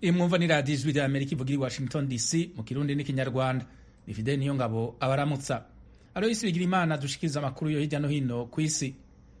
imwumva ni radiyo ijwi rya amerika ivugira i washington dc mu kirundi n'ikinyarwanda bifide niyo ngabo abaramutsa ariyo isi bigira imana dushikiriza amakuru yo hirya no hino ku isi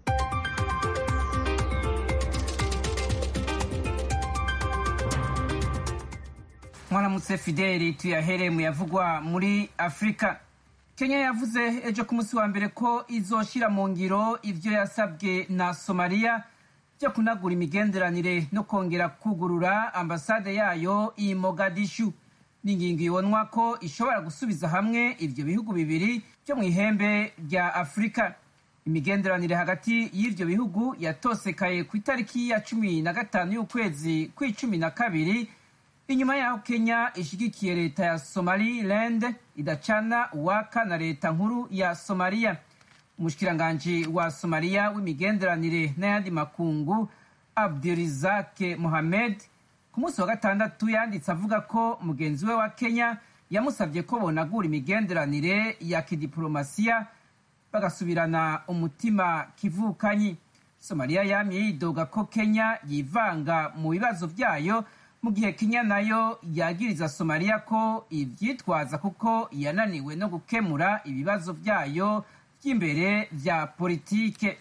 mwaramutse fideli tuyahere mu yavugwa muri afurika kenya yavuze ejo ku munsi wa mbere ko izoshira mu ngiro ivyo yasabwe na somaliya byo kunagura imigenderanire no kongera kugurura ambasade yayo i mogadishu ni ingingo ibonwa ko ishobora gusubiza hamwe ivyo bihugu bibiri byo mu ihembe rya afurika imigenderanire hagati y'ivyo bihugu yatosekaye ku itariki ya cumi na gatanu y'ukwezi kw'icumi na kabiri inyuma yaho kenya ishigikiye leta ya somaliland idacana uwaka na leta nkuru ya somaliya umushikiranganji wa somaliya w'imigenderanire n'ayandi makungu abdirizake mohamed ku munsi wa gatandatu yanditse avuga ko mugenzi we wa kenya yamusabye ko bonagura imigenderanire ya kidiplomasiya bagasubirana umutima kivukanyi somaliya yamye yidoga ko kenya yivanga mu bibazo byayo mu gihe kenya nayo yagiriza somaliya ko ivyitwaza kuko yananiwe no gukemura ibibazo byayo by'imbere vya politike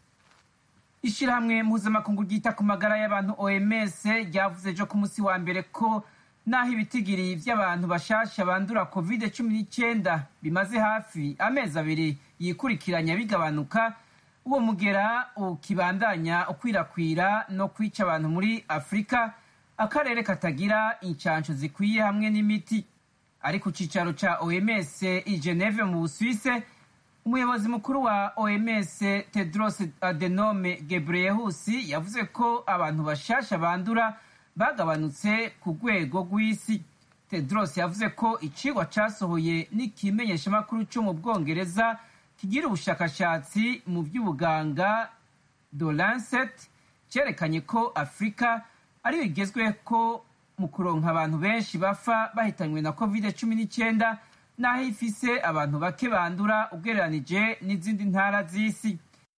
ishirahamwe mpuzamakungu ryita ku magara y'abantu oms ryavuze ejo ku munsi wa mbere ko naho ibitigiri vy'abantu bashasha bandura covid cumi n'icyenda bimaze hafi amezi abiri yikurikiranya bigabanuka uwo mugera ukibandanya ukwirakwira no kwica abantu muri afurika akarere katagira incansho zikwiye hamwe n'imiti ari ku cicaro ca oms i geneve mu busuwise umuyobozi mukuru wa oms tedros adenome gebreyehus yavuze ko abantu bashasha bandura bagabanutse ku rwego rw'isi tedros yavuze ko icigwa casohoye n'ikimenyeshamakuru co mu bwongereza kigira ubushakashatsi mu vy'ubuganga the lancet cerekanye ko afurika ariyo igezwe ko mu kuronka abantu benshi bapfa bahitanywe na covid cumi n'icyenda n'aho ifise abantu bake bandura ugereranije n'izindi ntara z'isi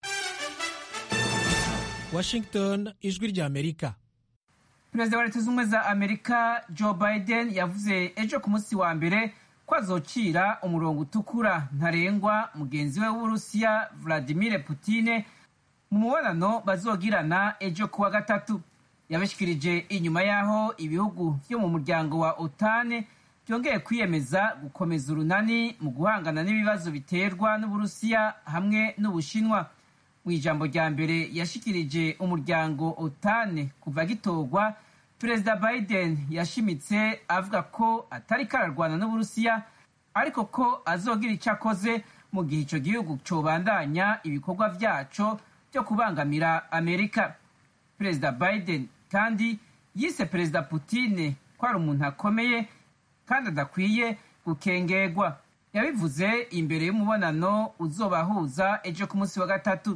washington ijwi rya amerika perezida wa leta z'ubumwe za amerika joe biden yavuze ejo ku munsi wa mbere ko azocira umurongo utukura ntarengwa mugenzi we w'uburusiya vladimir putine mu mubonano bazogirana ejo kuwa gatatu yabashikirije inyuma y'aho ibihugu vyo mu muryango wa otane byongeye kwiyemeza gukomeza urunani mu guhangana n'ibibazo biterwa n'uburusiya hamwe n'ubushinwa mu ijambo rya mbere yashikirije umuryango otane kuva gitorwa perezida biden yashimitse avuga ko atari kararwana n'uburusiya ariko ko azogira icyo akoze mu gihe ico gihugu cobandanya ibikorwa vyaco byo kubangamira amerika perezida biden kandi yise perezida putine ko ari umuntu akomeye kandi adakwiye gukengerwa yabivuze imbere y'umubonano uzobahuza ejo ku munsi wa gatatu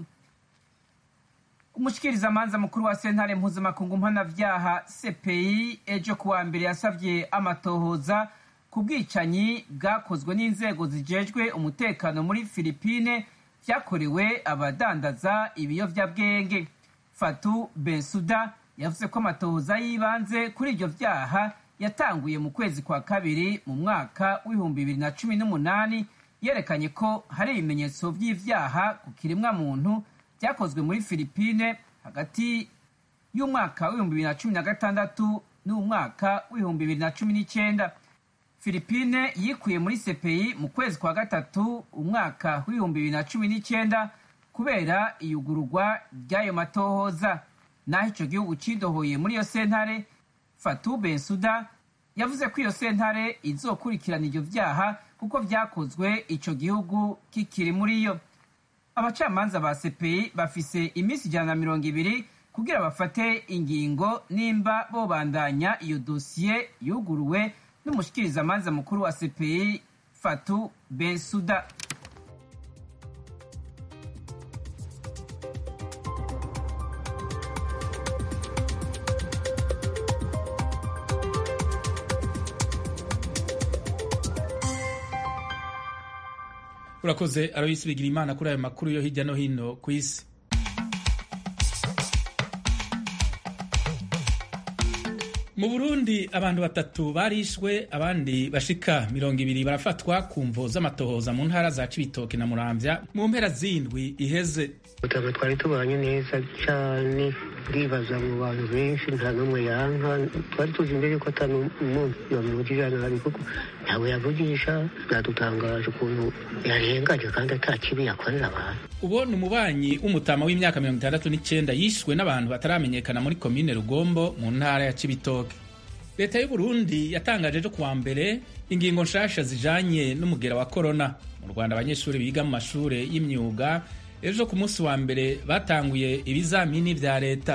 umushikirizamanza mukuru wa sentare mpuzamakungu mpanavyaha cpi ejo kuwa mbere yasavye amatohoza ku bwicanyi bwakozwe n'inzego zijejwe umutekano muri filipine vyakorewe abadandaza ibiyovyabwenge fatu bensuda yavuze ko amatohoza y'ibanze kuri ivyo vyaha yatanguye mu kwezi kwa kabiri mu mwaka w'ibihumbi bibiri na cumi n'umunani yerekanye ko hari ibimenyetso vy'ivyaha ku kiremwa muntu vyakozwe muri filipine hagati y'umwaka w'ibihumbi bibiri na cumi na gatandatu n'umwaka w'ibihumbi bibiri na cumi n'icenda filipine yikuye muri cpi mu kwezi kwa gatatu umwaka w'ibihumbi bibiri na cumi n'icenda kubera iyugururwa ry'ayo matohoza naho ico gihugu cidohoye muri iyo sentare fatu bensuda yavuze ko iyo sentare izokurikirana ivyo vyaha kuko vyakozwe ico gihugu kikiri muri yo abacamanza ba cpi bafise iminsi ijana na mirongo ibiri kugira bafate ingingo nimba bobandanya iyo dosiye yuguruwe n'umushikirizamanza mukuru wa cpi fatu bensuda urakoze aroyisi bigira imana kuri ayo makuru yo hirya no hino ku isi mu burundi abantu batatu barishwe abandi bashika mirongo ibiri barafatwa ku mvo z'amatohoza mu ntara za cibitoke na muramvya mu mpera z'indwi iheze utabo twari tubanye neza cyane ndibaza mu bantu benshi nta n'umwe yanka twari tuzi imbere ko atari umuntu yamuvugije nabi kuko ntawe yavugisha byadutangaje ukuntu yarenganye kandi ata kibi yakorera abantu uwo ni umubanyi w'umutama w'imyaka mirongo itandatu n'icyenda yishwe n'abantu bataramenyekana muri komine rugombo mu ntara ya cibitoke leta y'u burundi yatangaje ejo kuwa mbere ingingo nshasha zijanye n'umugera wa korona mu rwanda abanyeshuri biga mu mashure y'imyuga ejo ku munsi wa mbere batanguye ibizamini vya leta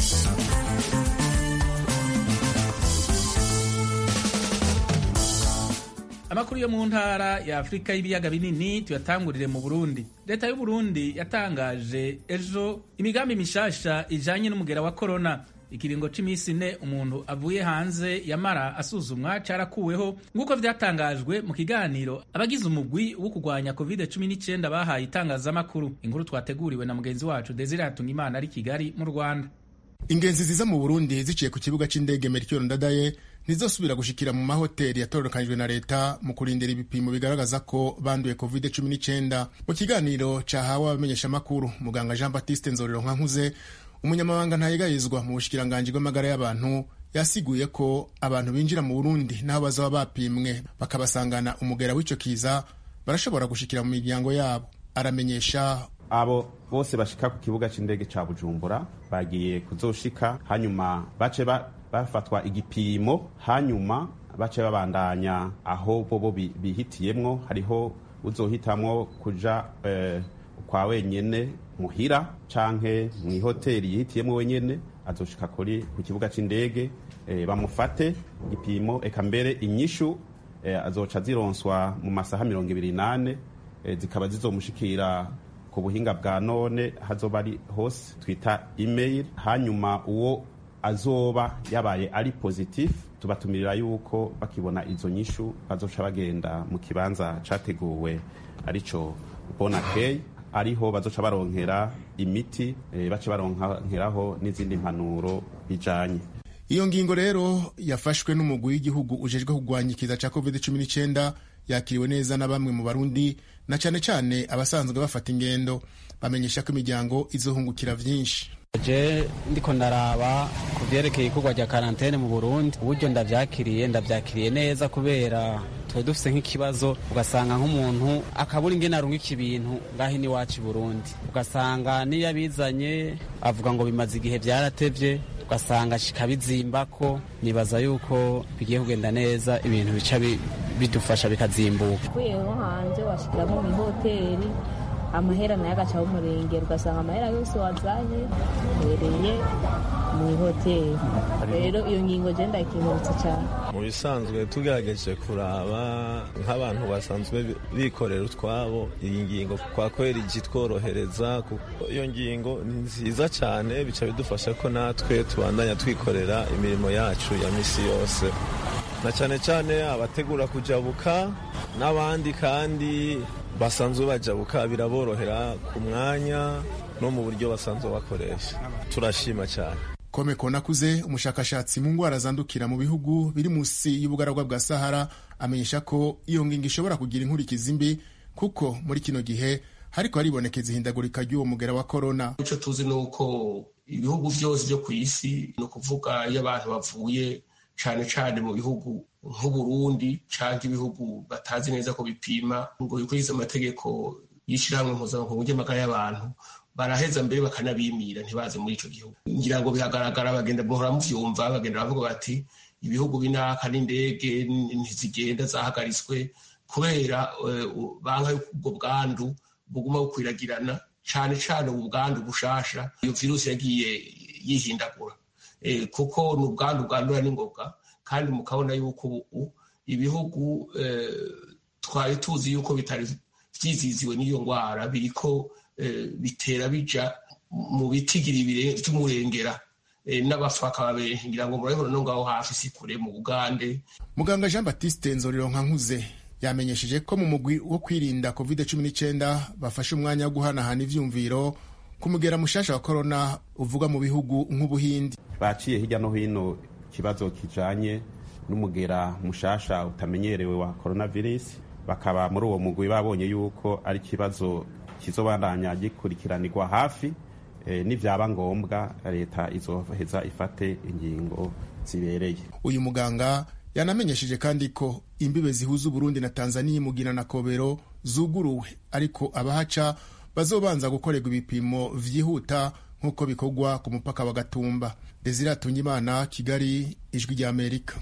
amakuru yo mu ntara ya afurika y'ibiyaga binini tuyatangurire mu burundi leta y'u burundi yatangaje ejo imigambi mishasha ijanye n'umugera wa korona ikiringo c'imisi ine umuntu avuye hanze yamara asuzumwa carakuweho nk'uko vyatangajwe mu kiganiro abagize umugwi wo kurwanya covid 19 bahaye itangazamakuru inkuru twateguriwe na mugenzi wacu desire hatungimana ari kigali mu rwanda ingenzi ziza mu burundi ziciye ku kibuga c'indege merikio ndadaye ntizosubira gushikira mu mahoteli yatororokanijwe na leta mu kurindira ibipimo bigaragaza ko banduye covid 19 mu kiganiro cahawe abamenyeshamakuru muganga jean baptiste nzorero nkankuze umunyamabanga ntayegayizwa mu bushikiranganji bw'amagara y'abantu yasiguye ko abantu binjira mu burundi n'aho bazaba bapimwe bakabasangana umugera w'ico kiza barashobora gushikira mu miryango yabo aramenyesha abo bose bashika ku kibuga c'indege ca bujumbura bagiye kuzoshika hanyuma bace ba, bafatwa igipimo hanyuma bace babandanya aho bobo bihitiyemwo hariho uzohitamwo kuja eh, kwa wenyene muhira canke mw'ihoteli yihitiyemwo wenyene azoshika kuri ku kibuga c'indege e, bamufate igipimo eka mbere inyishu e, azoca zironswa mu masaha mirongo ibiri nane e, zikaba zizomushikira ku buhinga bwa none hazoba ari hose twita email hanyuma uwo azoba yabaye ari positif tubatumirira yuko bakibona izo nyishu bazoca bagenda mu kibanza categuwe arico bonakey ariho bazoca baronkera imiti e, bace baronkeraho n'izindi mpanuro bijanye iyo ngingo rero yafashwe n'umugwi w'igihugu ujejwe kurwanya ikiza ca covid 19 yakiriwe neza na bamwe mu barundi na cane cane abasanzwe bafata ingendo bamenyesha ko imiryango izohungukira vyinshi je ndiko ndaraba ku vyerekeye ikorwa rya karantene mu burundi uburyo ndavyakiriye ndavyakiriye neza kubera tuba dufise nk'ikibazo ugasanga nk'umuntu akabura ingene arungika ibintu ngaho iwacu i burundi ugasanga niyo abizanye avuga ngo bimaze igihe vyaratevye ugasanga kikabizimbako nibaza yuko bigiye kugenda neza ibintu bica bidufasha bikazimbuka uvuyeho hanze washikira nko mw'ihoteli amahera nayo agaca umurengera ugasanga amahera yose wazanye uhereye mu ihoteli rero iyo ngingo je ndayikingurutse cyane mu bisanzwe tugerageje kuraba nk'abantu basanzwe bikorera utwabo iyi ngingo kwa kweri igitworohereza kuko iyo ngingo ni nziza cyane bica bidufasha ko natwe tubandanya twikorera imirimo yacu ya misi yose na cyane cyane abategura kujabuka n'abandi kandi basanzwe bajabuka biraborohera ku mwanya no mu buryo basanzwe bakoresha turashima cyane kome konakuze umushakashatsi mu ndwara zandukira mu bihugu biri munsi y'ubugaragwa bwa sahara amenyesha ko iyo ngingo ishobora kugira inkurikizi mbi kuko muri kino gihe hariko haribonekeza ihindagurika ry'uwo mugera wa korona icyo tuzi ni uko ibihugu byose byo ku isi ni ukuvuga iyo abantu bavuye cyane cyane mu bihugu nk'uburundi cyangwa ibihugu batazi neza ko bipima ngo bikurikize amategeko y'ishyirahamwe mpuzamakungu ry'amagara y'abantu baraheza mbere bakanabimira ntibaze muri icyo gihugu ngira ngo bihagaragara bagenda muhora muvyumva bagenda bavuga bati ibihugu binaka n'indege ntizigenda zahagaritswe kubera banka yuko ubwo bwandu buguma bukwiragirana cyane cyane ubu bwandu bushasha iyo virusi yagiye yihindagura kuko ni ubwandu bwandura n'ingoga kandi mukabona yuko ubu ibihugu twari tuzi yuko bitari vyiziziwe n'iyo ndwara biriko bitera bija mu bitigiri vy'umurengera n'abafa bakaba benshi ngira ngo murabibona no ngaho hafi si kure mu bugande muganga jean baptiste nzorero nkankuze yamenyesheje ko mu mugwi wo kwirinda covid 19 bafashe umwanya wo guhanahana ivyumviro ku mugera mushasha wa korona uvuga mu bihugu nk'ubuhindi baciye hirya no hino kibazo kijanye n'umugera mushasha utamenyerewe wa coronavirus bakaba muri uwo mugwi babonye yuko ari ikibazo kizobandanya gikurikiranirwa hafi e, nivyaba ngombwa leta izoheza ifate ingingo zibereye uyu muganga yanamenyesheje kandi ko imbibe zihuza uburundi na tanzania imugina na kobero zuguruwe ariko abahaca bazobanza gukorerwa ibipimo vyihuta nk'uko bikorwa ku mupaka wa gatumba desire atungimana kigali ijwi rya amerika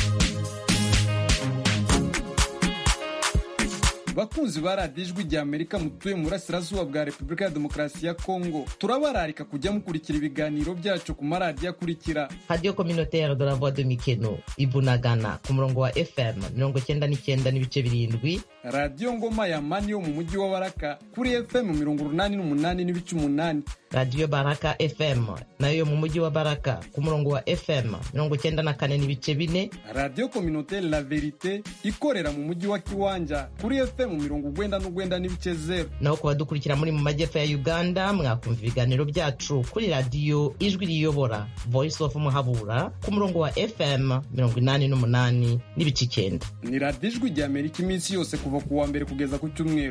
bakunzi ba radiyo ijwi rya amerika mutuye mu burasirazuba bwa repubulika ya demokarasi ya kongo turabararika kujya mukurikira ibiganiro byacu ku maradiyo akurikira radiyo kominoteri de la voix de mikeno ibunagana ku murongo wa fm mirongo cyenda n'icyenda n'ibice birindwi radiyo ngoma ya mani yo mu mujyi wa baraka kuri fm mirongo urunani n'umunani n'ibice umunani radiyo baraka fm nayo yo mu mujyi wa baraka ku murongo wa fm mirongo cyenda na kane n'ibice bine radiyo kominoteri la verite ikorera mu mujyi wa kiwanja kuri fm mirongo ugwenda n'ugwenda n'ibice zeru naho ku badukurikira muri mu majyepfo ya uganda mwakumva ibiganiro byacu kuri radiyo ijwi riyobora voice of muhabura ku murongo wa fm mirongo inani n'umunani n'ibice icyenda ni radiyo ijwi rya amerika iminsi yose kuva ku wa mbere kugeza ku cyumweru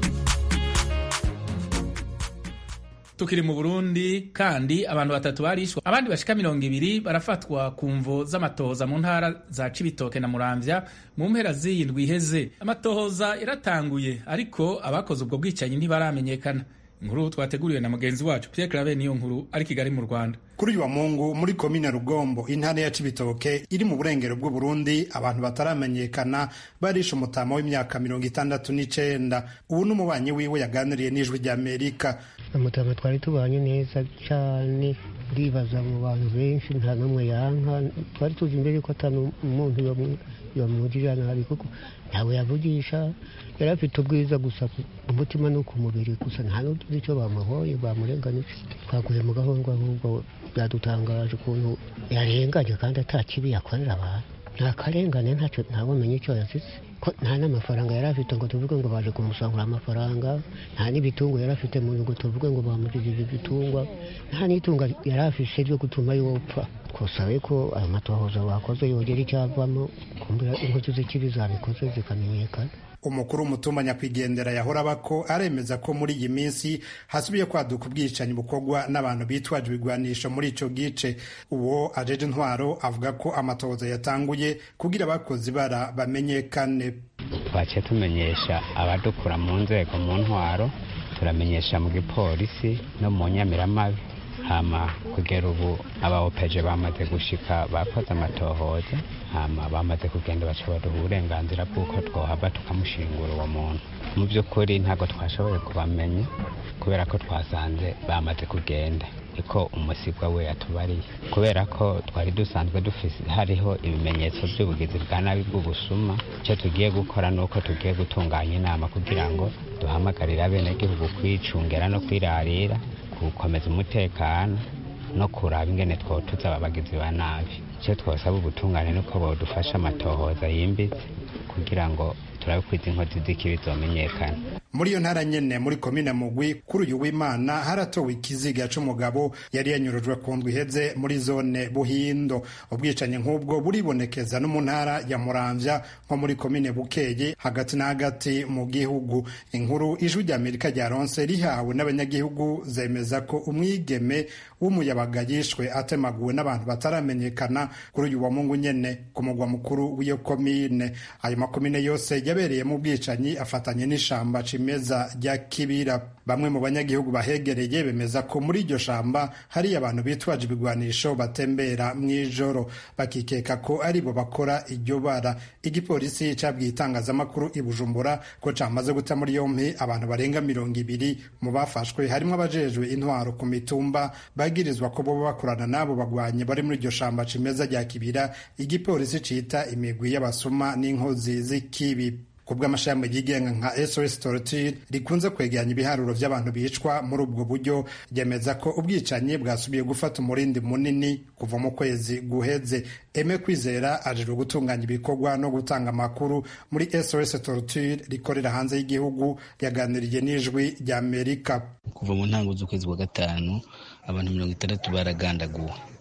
tukiri mu burundi kandi abantu batatu barishwe abandi bashika mirongo ibiri barafatwa ku mvo z'amatohoza mu ntara za cibitoke na muramvya mu mpera z'iyi ndwi iheze amatohoza yaratanguye ariko abakoze ubwo bwicanyi ntibaramenyekana inkuru twateguriwe na mugenzi wacu Pierre Claver niyo nkuru ari Kigali mu Rwanda kuri uyu wa Mungu muri komine Rugombo intara ya Cibitoke iri mu burengero bw'u Burundi abantu bataramenyekana barishe umutama w'imyaka mirongo itandatu n'icenda ubu n'umubanyi wiwe yaganiriye n'ijwi rya Amerika umutama twari tubanye neza cyane ndibaza mu bantu benshi nta n'umwe yanka twari tuzi imbere ko atari umuntu yamugirira nabi kuko ntawe yavugisha yari afite ubwiza gusa umutima no ku mubiri gusa nta n'utuzi icyo bamuhoye bamurenganije twaguye mu gahunda ahubwo byadutangaje ukuntu yarenganye kandi atakibi yakorera abantu nta karengane ntacyo ntawumenye icyo yasize ko nta n'amafaranga yari afite ngo tuvuge ngo baje kumusangura amafaranga nta n'ibitungo yari afite mu ngo tuvuge ngo bamugirije ibitungwa nta n'itunga yari afite ryo gutuma yopfa twasabe ko ayo matohoza bakoze yogera icyavamo kumbura inkozi z'ikibi zabikoze zikamenyekana umukuru w'umutumba nyakwigendera yahora aba ko aremeza ko muri iyi minsi hasubiye kwaduka ubwicanyi bukorwa n'abantu bitwaje ibigwanisho muri ico gice uwo ajeje intwaro avuga ko amatohoza yatanguye kugira abakozi bara bamenyekane twaciye tumenyesha abadukura mu nzego mu ntwaro turamenyesha mu gipolisi no mu nyamiramabi hama kugera ubu abaopeje bamaze gushika bakoze amatohoza hama bamaze kugenda baca baduha uburenganzira bw'uko twohava tukamushingura uwo muntu mu by'ukuri ntabwo twashoboye kubamenya kubera ko twasanze bamaze kugenda niko umusigwa we yatubariye kubera ko twari dusanzwe dufise hariho ibimenyetso by'ubugizi bwa nabi bw'ubusuma icyo tugiye gukora ni uko tugiye gutunganya inama kugira ngo duhamagarire abenegihugu kwicungera no kwirarira gukomeza umutekano no kuraba ingene twotuza ababagizi ba nabi icyo twasaba ubutungane nuko bodufasha amatohoza yimbitse kugira ngo turabe ko izi nkozi z'ikibi zomenyekana muri iyo ntara nyene muri komine mugwi kuri uyu w'imana haratowe ikiziga c'umugabo yari yanyurujwe ku ndwi iheze muri zone buhindo ubwicanyi nk'ubwo buribonekeza no mu ntara ya muramvya nko muri komine bukeye hagati na hagati mu gihugu inkuru ijwi rya amerika ryaronse rihawe n'abanyagihugu zemeza ko umwigeme w'umuyabaga yishwe atemaguwe n'abantu bataramenyekana kuri uyu wa mungu nyene ku mugwa mukuru w'iyo komine ayo makomine yose yabereyemo ubwicanyi afatanye n'ishamba cimeza rya kibira bamwe mu banyagihugu bahegereye bemeza ko muri iryo shamba hari abantu bitwaje ibigwanisho batembera mw'ijoro bakikeka ko aribo bakora iryo bara igipolisi cabwiye itangazamakuru i bujumbura ko camaze guta muri yompi abantu barenga mirongo ibiri mu bafashwe harimo abajejwe intwaro ku mitumba bagirizwa ko boba bakorana n'abo bagwanyi bari muri iryo shamba cimeza rya kibira igipolisi cita imigwi y'abasuma n'inkozi z'ikibi kubw'amashami yigenga nka SOS Torture rikunze kwegeranya ibiharuro by'abantu bicwa muri ubwo buryo ryemeza ko ubwicanyi bwasubiye gufata umurindi munini kuva mu kwezi guheze Eme Kwizera ajejwe gutunganya ibikorwa no gutanga amakuru muri SOS Torture rikorera hanze y'igihugu yaganiriye n'ijwi rya Amerika kuva mu ntango z'ukwezi kwa gatanu abantu mirongo itandatu baragandaguwe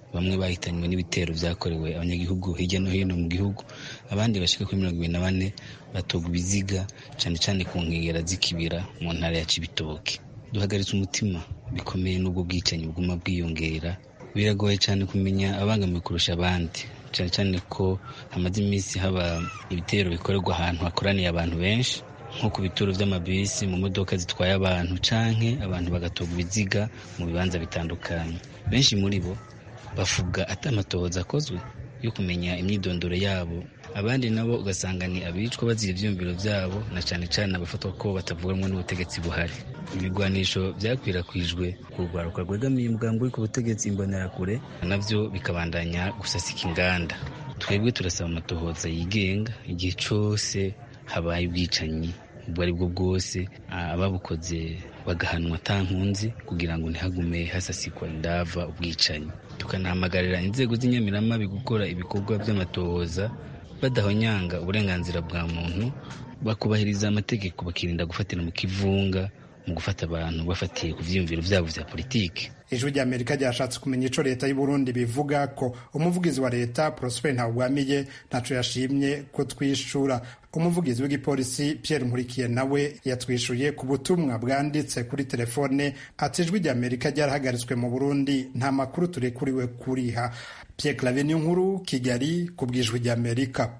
bamwe bahitanywe n'ibitero byakorewe abanyagihugu hirya no hino mu gihugu abandi bashika kuri mirongo ibiri na bane batogwa ibiziga cyane cyane ku nkengera z'ikibira mu ntara ya cibitoke duhagaritse umutima bikomeye n'ubwo bwicanyi buguma bwiyongera biragoye cyane kumenya abangamiwe kurusha abandi cyane cyane ko hamaze iminsi haba ibitero bikorerwa ahantu hakoraniye abantu benshi nko ku bituro by'amabisi mu modoka zitwaye abantu canke abantu bagatoga ibiziga mu bibanza bitandukanye benshi muri bo bavuga ati amatohoza akozwe yo kumenya imyidondoro yabo abandi nabo ugasanga ni abicwa bazira ivyiyumviro vyabo na cane cane abafatwa ko batavuganwa n'ubutegetsi buhari ibigwanisho byakwirakwijwe ku rwaruka rwegamiye umugambi uri ku butegetsi imbonerakure navyo bikabandanya gusasika inganda twebwe turasaba amatohoza yigenga igihe cose habaye ubwicanyi ubwo ari bwo bwose ababukoze bagahanwa atankunzi kugira ngo ntihagume hasasikwa indava ubwicanyi tukanahamagarira inzego z'inyamiramabi gukora ibikorwa by'amatohoza badahonyanga uburenganzira bwa muntu bakubahiriza amategeko bakirinda gufatira mu kivunga mu gufata abantu bafatiye ku vyiyumviro vyabo vya politiki ijwi rya amerika ryashatse kumenya ico leta y'u burundi bivuga ko umuvugizi wa leta prosper ntawugwamiye ntaco yashimye ko twishura umuvugizi w'igipolisi pierre nkurikiye nawe yatwishuye ku butumwa bwanditse kuri telefone ati ijwi rya amerika ryarahagaritswe mu burundi nta makuru turekuriwe kuriha pierre clave nkuru kigali ku bw'ijwi rya amerika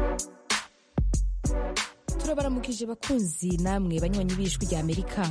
turabaramukije bakunzi namwe banywanyi b'ijwi rya amerika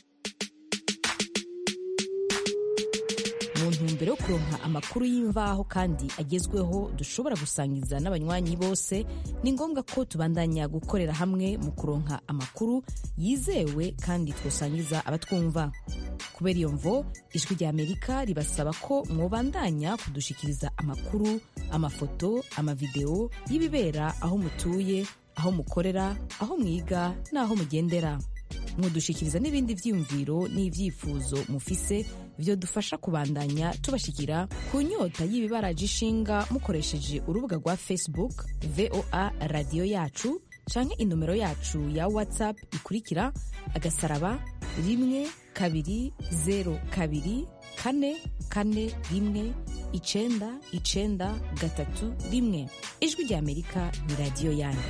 mu ntumbero yo kuronka amakuru y'imvaho kandi agezweho dushobora gusangiza n'abanywanyi bose ni ngombwa ko tubandanya gukorera hamwe mu kuronka amakuru yizewe kandi twosangiza abatwumva kubera iyo mvo ijwi rya amerika ribasaba ko mwobandanya kudushikiriza amakuru amafoto amavideo y'ibibera aho mutuye aho mukorera aho mwiga n'aho mugendera mudushikiriza n'ibindi vyiyumviro n'ivyifuzo mufise vyo dufasha kubandanya tubashikira ku nyota y'ibibaraje ishinga mukoresheje urubuga rwa facebook voa radiyo yacu canke inomero yacu ya whatsapp ikurikira agasaraba rimwe kabiri zero kabiri kane kane rimwe icenda icenda gatatu rimwe ijwi rya amerika ni radiyo yanyu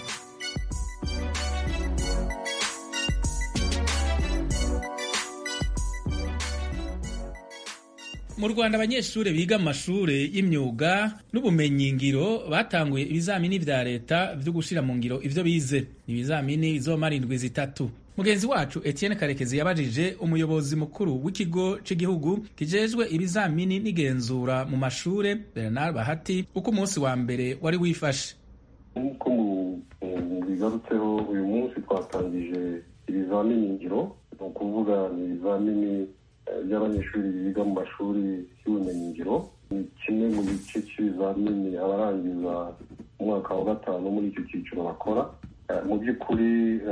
mu rwanda abanyeshuri biga mu mashuri y'imyuga n'ubumenyingiro batanguye ibizamini vya leta vyo gushira mu ngiro ivyo bize ibizamini bizomara indwi zitatu mugenzi wacu etienne karekezi yabajije umuyobozi mukuru w'ikigo c'igihugu kijejwe ibizamini n'igenzura mu mashure bernard bahati uko umunsi wa mbere wari wifashe nk'uko bigarutseho uyu munsi twatangije ibizamini ngiro ni ukuvuga ni ibizamini by'abanyeshuri biga mu mashuri y'ubumenyingiro ni kimwe mu gice cy'ibizamini abarangiza umwaka wa gatanu muri icyo cyiciro bakora mu by'ukuri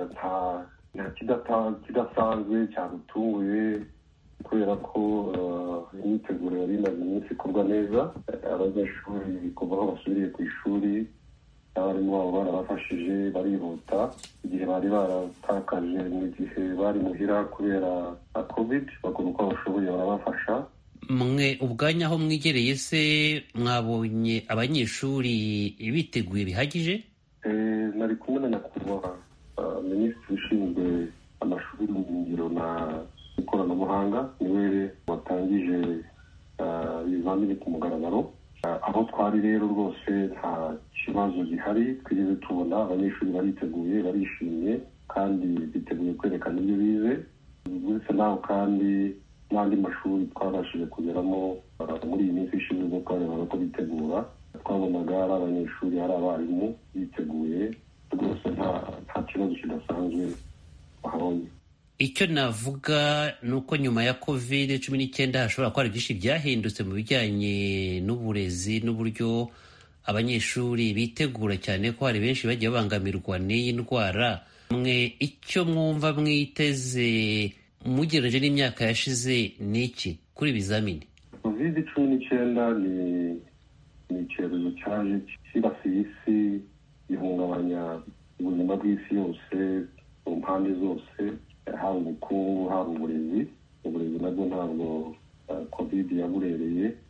nta kidasanzwe cyadutunguye kubera ko imyiteguro yari imaze iminsi ikorwa neza abanyeshuri kuva aho basubiriye ku ishuri abarimu babo barabafashije barihuta igihe bari baratakaje mu gihe bari muhira kubera covid bakora uko bashoboye barabafasha mwe ubwanya aho mwigereye se mwabonye abanyeshuri biteguye bihagije nari kumwe na nyakubahwa minisitiri ushinzwe amashuri y'ubumenyingiro na ikoranabuhanga niwe watangije ibizamini ku mugaragaro aho twari rero rwose nta kibazo gihari twigeze tubona abanyeshuri bariteguye barishimye kandi biteguye kwerekana ibyo bize uretse naho kandi n'andi mashuri twabashije kugeramo muri iyi minsi ishize ubwo twarebaga ko bitegura twabonaga ari abanyeshuri ari abarimu biteguye rwose nta kibazo kidasanzwe bahabonye icyo navuga ni uko nyuma ya covid cumi n'icyenda hashobora kuba hari byinshi byahindutse mu bijyanye n'uburezi n'uburyo abanyeshuri bitegura cyane ko hari benshi bagiye babangamirwa n'iyi ndwara mwe icyo mwumva mwiteze mugereje n'imyaka yashize ni iki kuri ibizamini covid cumi n'icyenda ni ni icyorezo cyaje cyibasiye isi gihungabanya ubuzima bw'isi yose mu mpande zose haba ubukungu haba uburezi uburezi nabwo ntabwo covid yaburereye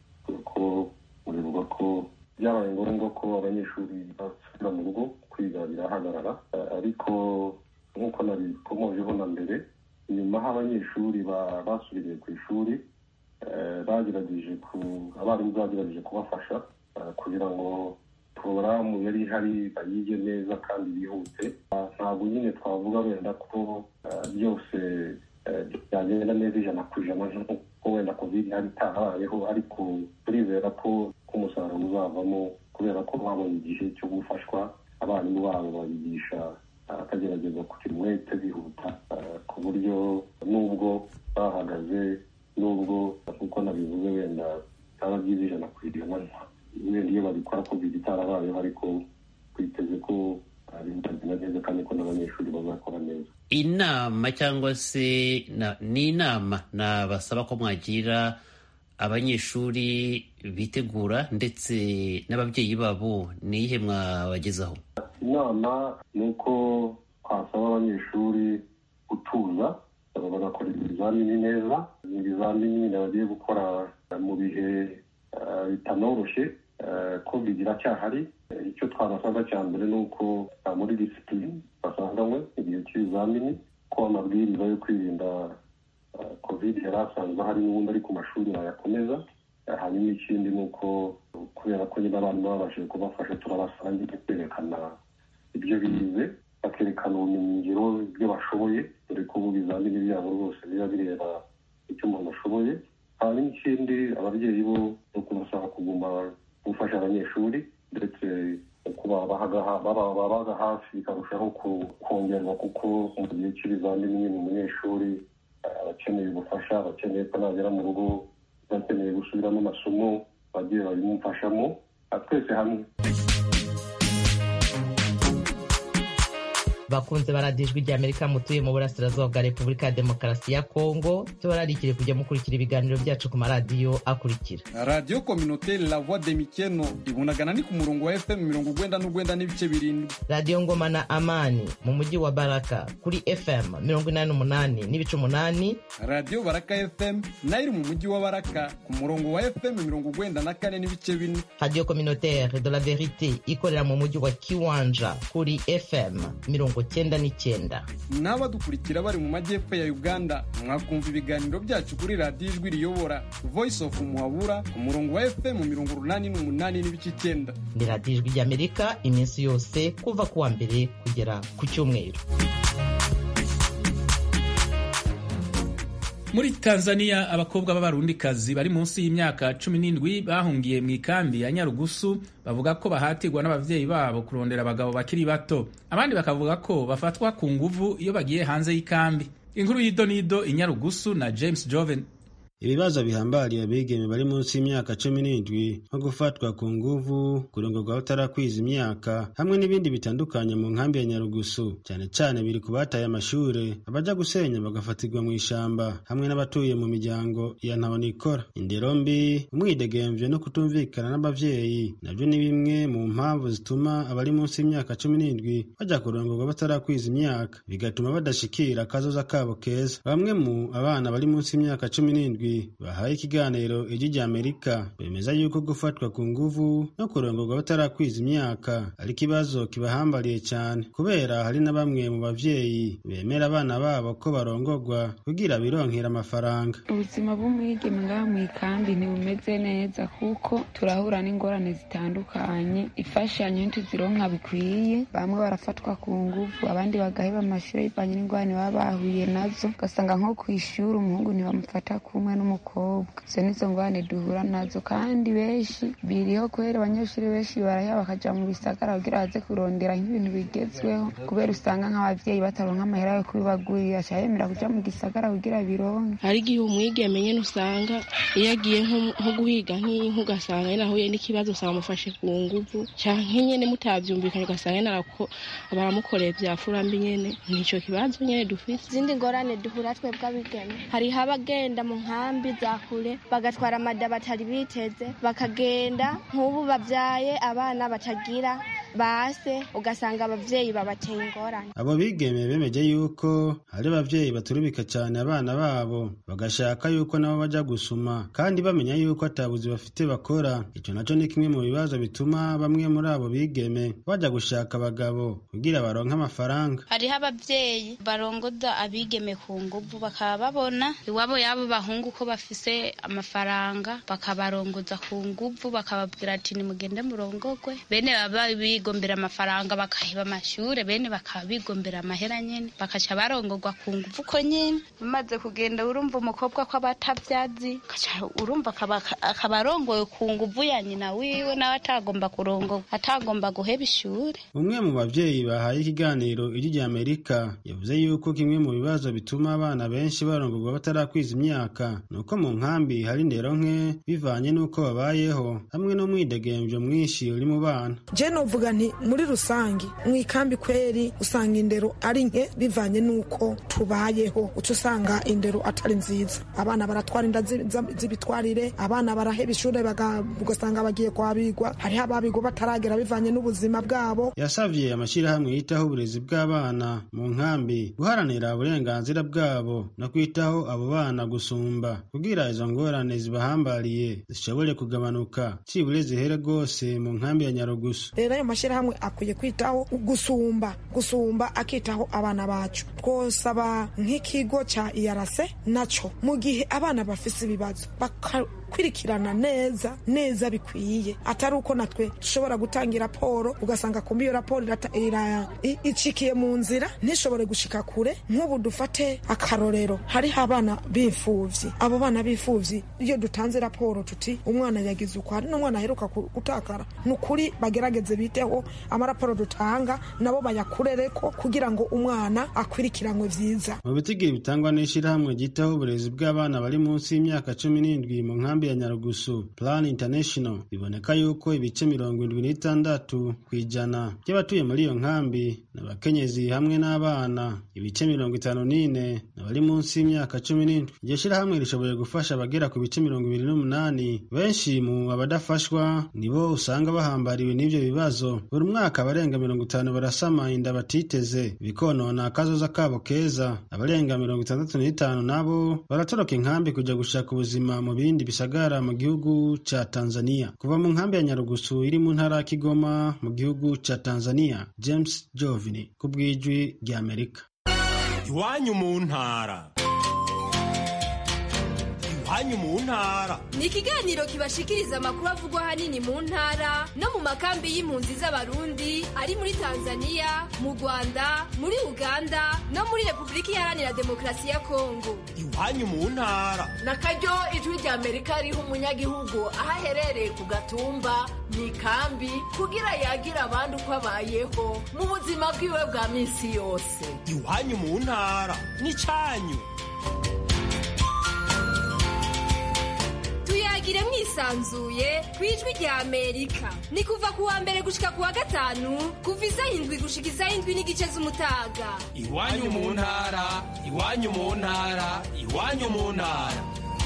ko muribuka ko byabaye ngombwa ko abanyeshuri basubira mu rugo kwiga birahagarara ariko nk'uko nabikomojeho na mbere nyuma aho abanyeshuri basubiriye ku ishuri bagerageje abarimu bagerageje kubafasha kugira ngo porogaramu yari ihari bayige neza kandi bihute ntabwo nyine twavuga wenda ko byose byagenda neza ijana ku ijana nk'uko wenda kovide ihari itarabayeho ariko turizera ko umusaruro uzavamo kubera ko babonye igihe cyo gufashwa abarimu babo babigisha akagerageza kugira umwete bihuta ku buryo n'ubwo bahagaze n'ubwo nk'uko nabivuze wenda bitaba byiza ijana ku ijana wenda iyo babikora covid itarabayeho ariko twiteze ko bizagenda neza kandi ko n'abanyeshuri bazakora neza inama cyangwa se ni inama nabasaba ko mwagira abanyeshuri bitegura ndetse n'ababyeyi babo ni iyihe mwabagezaho inama ni uko twasaba abanyeshuri gutuza bagakora ibizamini neza ibizamini bagiye gukora mu bihe bitanoroshye ko bigira cyahari icyo twabasaba cya mbere ni uko muri disipurine basanganywe igihe cy'ibizamini ko amabwiriza yo kwirinda kovide yari asanzwe hari n'ubundi ari ku mashuri bayakomeza hanyuma ikindi ni uko kubera ko nyine abantu babashije kubafasha turabasaba nyine kwerekana ibyo bize bakerekana ubumenyingiro ibyo bashoboye dore ko ubu ibizamini byabo rwose biba bireba icyo umuntu ashoboye hanyuma ikindi ababyeyi bo ni ukubasaba kuguma gufasha abanyeshuri ndetse babaga hafi bikarushaho kongerwa kuko mu gihe cy'ibizamini nyine umunyeshuri abakeneye ubufasha abakeneye ko nagera mu rugo bakeneye gusubiramo amasomo bagiye babimufashamo twese hamwe bakunze baradijwe rya amerika mutuye mu burasirazuba bwa repubulika ya demokarasi ya kongo tubararikire kujya mukurikira ibiganiro byacu ku maradiyo akurikira radiyo kominote la voix de mikeno ibunagana ni ku murongo wa fm mirongo ugwenda n'ugwenda n'ibice birindwi radiyo ngoma na amani mu mujyi wa baraka kuri fm mirongo inani n'umunani n'ibice umunani radiyo baraka fm nayo iri mu mujyi wa baraka ku murongo wa fm mirongo ugwenda na kane n'ibice bine radiyo communautaire de la verite ikorera mu mujyi wa kiwanja kuri fm mirongo cyenda n'icyenda n'abadukurikira bari mu majyepfo ya uganda mwakumva ibiganiro byacu kuri radiyo ijwi riyobora voice of muhabura ku murongo wa fm mirongo urunani n'umunani n'ibice icyenda ni radiyo ijwi ry'amerika iminsi yose kuva ku wa mbere kugera ku cyumweru muri tanzania abakobwa b'abarundikazi bari munsi y'imyaka cumi n'indwi bahungiye mu ikambi ya nyarugusu bavuga ko bahatirwa n'ababyeyi babo kurondera abagabo bakiri bato abandi bakavuga ko bafatwa ku nguvu iyo bagiye hanze y'ikambi inkuru y'idonido i nyarugusu na james joven ibibazo bihambariye abigeme bari munsi y'imyaka cumi n'indwi nko gufatwa ku nguvu kurongorwa batarakwiza imyaka hamwe n'ibindi bitandukanye mu nkambi ya nyarugusu cyane cyane biri ku bataye amashure abaja gusenya bagafatirwa mu ishamba hamwe n'abatuye mu miryango ya ntabonikora indero mbi umwidegemvyo no kutumvikana n'abavyeyi navyo ni bimwe mu mpamvu zituma abari munsi y'imyaka cumi n'indwi baja kurongorwa batarakwiza imyaka bigatuma badashikira akazoza kabo keza bamwe mu abana bari munsi y'imyaka cumi n'indwi bahaye ikiganiro ijwi rya amerika bemeza yuko gufatwa ku nguvu no kurongorwa batarakwiza imyaka ari ikibazo kibahambariye cyane kubera hari na bamwe mu bavyeyi bemera abana babo ko barongorwa kugira bironkera amafaranga ubuzima bw'umwigeme ngaha mu ikambi ntibumeze neza kuko turahura n'ingorane zitandukanye imfashanyo ntituzironka bikwiye bamwe barafatwa ku nguvu abandi bagaheba amashuri bivanye n'ingorane baba bahuye nazo ugasanga nko ku ishuri umuhungu ntibamufata kumwe n'umukobwa izo nizo ngorane duhura nazo kandi benshi biriho kubera abanyeshuri benshi baraheba bakaja mu bisagara kugira baze kurondera nk'ibintu bigezweho kubera usanga nk'abavyeyi bataronka amahera yo kubibagurira aca yemera kuja mu gisagara kugira bironke hari igihe umwigeme nyene usanga iyo agiye nko guhiga nk'inka ugasanga nyene ahuye n'ikibazo usanga amufashe ku nguvu canke nyene mutavyumvikanye ugasanga nyene baramukoreye vya furambi nyene nico kibazo nyene dufise izindi ngorane duhura twebwe abigeme hariho abagenda mu nkambi za kure bagatwara amada batari biteze bakagenda nk'ubu babyaye abana batagira base ugasanga abavyeyi babateye ingorane abo bigeme bemeje yuko hari abavyeyi baturubika cyane abana babo bagashaka yuko nabo baja gusuma kandi bamenya yuko atabuzi bafite bakora ico naco ni kimwe mu bibazo bituma bamwe muri abo bigeme baja gushaka abagabo kugira baronke amafaranga hariho abavyeyi barongoza abigeme ku nguvu bakaba babona iwabo y'abo bahungu ko bafise amafaranga bakabarongoza ku nguvu bakababwira ati nimugende murongogwe bene baba bigombera amafaranga bakahiba amashure bene bakaba bigombera amahera nyene bakaca barongogwa ku nguvu ko nyene bamaze kugenda urumva umukobwa ko aba atavyazi kaca urumva akaba akaba arongowe ku nguvu ya nyina wiwe nawe atagomba kurongogwa atagomba guheba ishure umwe mu bavyeyi bahaye ikiganiro ijwi rya amerika yavuze yuko kimwe mu bibazo bituma abana benshi barongorwa batarakwiza imyaka ni uko mu nkambi hari indero nke bivanye n'uko babayeho hamwe n'umwidegemvyo mwinshi uri mu bana je novuga nti muri rusange mu ikambi kweri usanga indero ari nke bivanye n'uko tubayeho uca usanga indero atari nziza abana baratwara inda zi- za- z'ibitwarire abana baraheba ishure baga- ugasanga bagiye kwabigwa hariho ababigwa bataragera bivanye n'ubuzima bwabo yasavye amashyirahamwe yitaho uburezi bw'abana mu nkambi guharanira uburenganzira bwabo no kwitaho abo bana gusumba kugira izo ngorane zibahambariye zishobore kugabanuka cibure zihere rwose mu nkambi ya nyarugusu rero ayo mashyirahamwe akwiye kwitaho gusumba gusumba akitaho abana bacu twosaba nk'ikigo cya iyarase naco mu gihe abana bafise ibibazo bakakurikirana neza neza bikwiye atari uko natwe dushobora gutanga raporo ugasanga kumbi iyo raporo irata- ira- i- icikiye mu nzira ntishobore gushika kure nk'ubu dufate akarorero hariho abana b'imfuvyi abo bana b'imfuvyi iyo dutanze raporo tuti umwana yagize uko hari n'umwana aheruka ku- gutakara ni ukuri bagerageze biteho amaraporo dutanga nabo bayakurereko kugira ngo umwana akwirikiranwe vyiza mu bitigiri bitangwa n'ishyirahamwe ryitaho uburezi bw'abana bari munsi y'imyaka cumi n'indwi mu nkambi ya nyarugusu plan international biboneka yuko ibice mirongo indwi n'itandatu ku ijana by'abatuye muri iyo nkambi ni abakenyezi hamwe n'abana ibice mirongo itanu n'ine ni abari munsi y'imyaka cumi n'indwi iryo shyirahamwe rishoboye gufasha abagera ku bice mirongo ibiri n'umunani benshi mu abadafashwa nibo usanga bahambariwe n'ivyo bibazo buri mwaka abarenga mirongo itanu barasama inda batiteze bikonona akazoza kabo keza abarenga mirongo itandatu n'itanu nabo baratoroka inkambi kuja gushaka ubuzima mu bindi bisagara mu gihugu ca tanzania kuva mu nkambi ya nyarugusu iri mu ntara ya kigoma mu gihugu ca tanzania james jovini ku bw'ijwi rya amerika iwanyu mu ntara iwanyu mu ntara ni ikiganiro kibashikiriza amakuru avugwa ahanini mu ntara no mu makambi y'impunzi z'abarundi ari muri tanzania mu rwanda muri uganda no muri repubulika iharanira demokarasi ya kongo iwanyu mu ntara na karyo ijwi rya amerika riha umunyagihugu aho aherereye ku gatumba mu ikambi kugira yagire abandi uko abayeho mu buzima bwiwe bwa minsi yose iwanyu mu ntara n'icanyu tuyagire mwisanzuye ku ijwi rya amerika ni kuva ku wa mbere gushika ku wa gatanu kuva isaha indwi gushika isaha indwi n'igice z'umutaga iwanyu mu ntara iwanyu mu ntara iwanyu mu ntara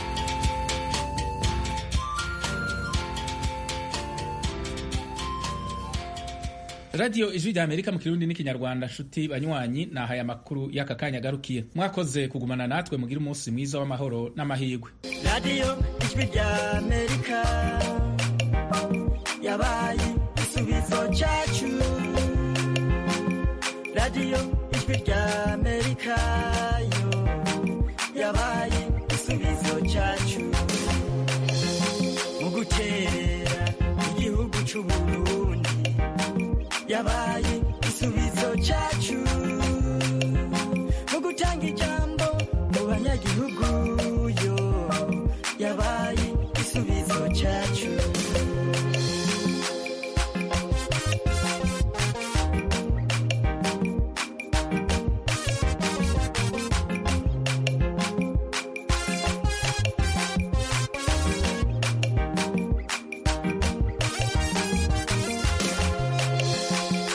radiyo ijwi rya amerika mu kirundi n'ikinyarwanda nshuti banywanyi nahaye amakuru y'aka kanya agarukiye mwakoze kugumana natwe mugire umunsi mwiza w'amahoro n'amahirwe radiyo ijwi rya amerika yabaye igisubizo cyacu radiyo ijwi rya amerika yo yabaye igisubizo cyacu mu guterera igihugu cy'uburundi yabaye igisubizo cyacu mu gutanga ijambo mu banyagihugu yo yabaye igisubizo cyacu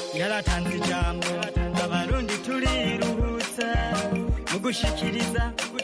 yaratanze ijambo abarundi turiruhutsa mu gushikiriza